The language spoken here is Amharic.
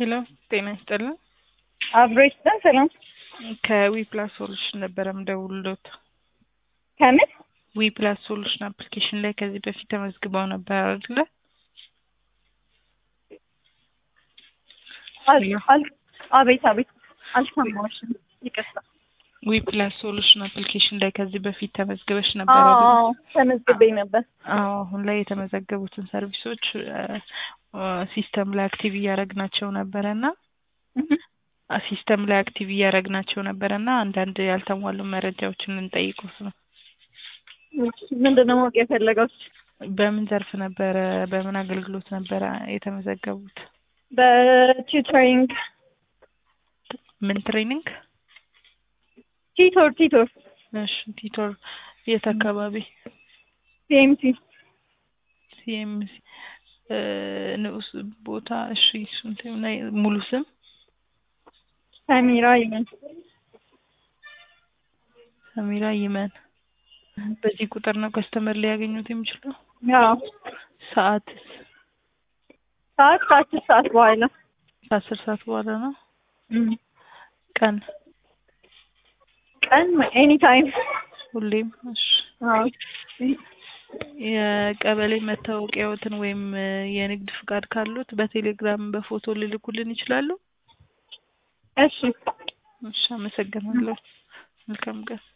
ሄሎ ጤና ይስጥልን። አብሮ ይስጠን። ሰላም ከዊፕላስ ሶሉሽን ነበረ ምደውልሎት። ከምን ዊፕላስ ሶሉሽን አፕሊኬሽን ላይ ከዚህ በፊት ተመዝግበው ነበር አይደለ? አል- አል- አቤት አቤት፣ አልሰማሁሽም፣ ይቅርታ። ዊፕላስ ሶሉሽን አፕሊኬሽን ላይ ከዚህ በፊት ተመዝግበሽ ነበር አይደለ? አዎ ተመዝግቤ ነበር። አዎ አሁን ላይ የተመዘገቡትን ሰርቪሶች ሲስተም ላይ አክቲቭ እያደረግናቸው ነበረ እና ሲስተም ላይ አክቲቭ እያደረግናቸው ነበረ እና አንዳንድ ያልተሟሉ መረጃዎችን ልንጠይቁት ነው። ምንድን ነው ማወቅ የፈለገው? በምን ዘርፍ ነበረ በምን አገልግሎት ነበረ የተመዘገቡት? በቲዩተሪንግ ምን ትሬኒንግ? ቲቶር ቲቶር እሺ ቲቶር የት አካባቢ? ሲኤምሲ ሲኤምሲ ንዑስ ቦታ እሺ እሱን ተይውና ሙሉ ስም ሰሚራ ይመን ሰሚራ ይመን በዚህ ቁጥር ነው ከስተመር ሊያገኙት የሚችለው ያው ሰዓት ሰዓት ከአስር ሰዓት በኋላ ከአስር ሰዓት በኋላ ነው እም። ቀን ቀን ኤኒ ታይም ሁሌም እሺ የቀበሌ መታወቂያዎትን ወይም የንግድ ፍቃድ ካሉት በቴሌግራም በፎቶ ሊልኩልን ይችላሉ እሺ እሺ አመሰግናለሁ መልካም ቀን